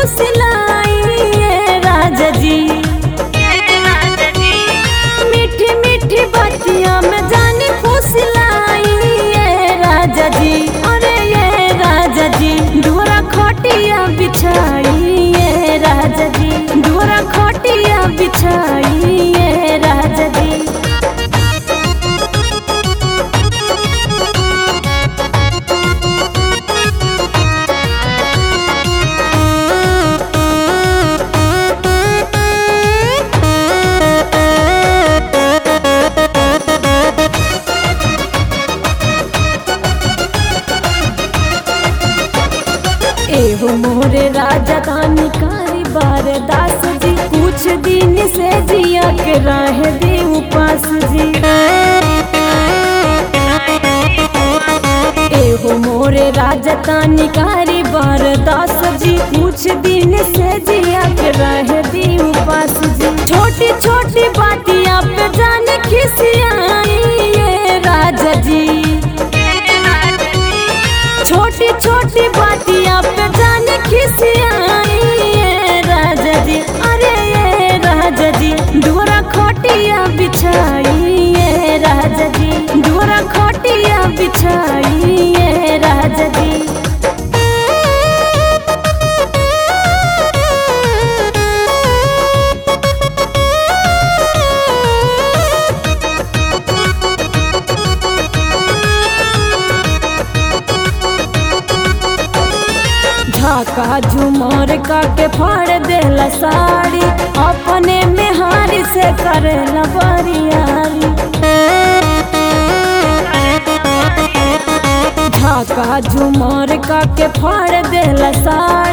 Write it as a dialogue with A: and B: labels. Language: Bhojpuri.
A: फुसलाई ये राजा जी मीठी मीठी बतिया में जानी फुसलाई ये राजा जी अरे ये राजा जी डोरा खटिया बिछाई ये राजा जी डोरा खटिया बिछाई ये राजा जी एहो मोरे राजा दानी कारी बार दास जी कुछ दिन से जिया के राह दे उपास जी एहो मोरे राजा दानी कारी बार दास जी कुछ दिन से जिया के राह दे उपास जी छोटी छोटी बातियां पे जाने खिसियाई ये राजा जी छोटी छोटी बातियां पे जाने खिसियाई ये राजा जी अरे ये राजा जी डोरा खोटिया बिछाई ये राजा जी डोरा खोटिया बिछाई ये राजा जी झाका झुमर का के फाड़ देला साड़ी अपने में हारी से करेला बरियारी झाका झुमर का के फाड़ देला साड़ी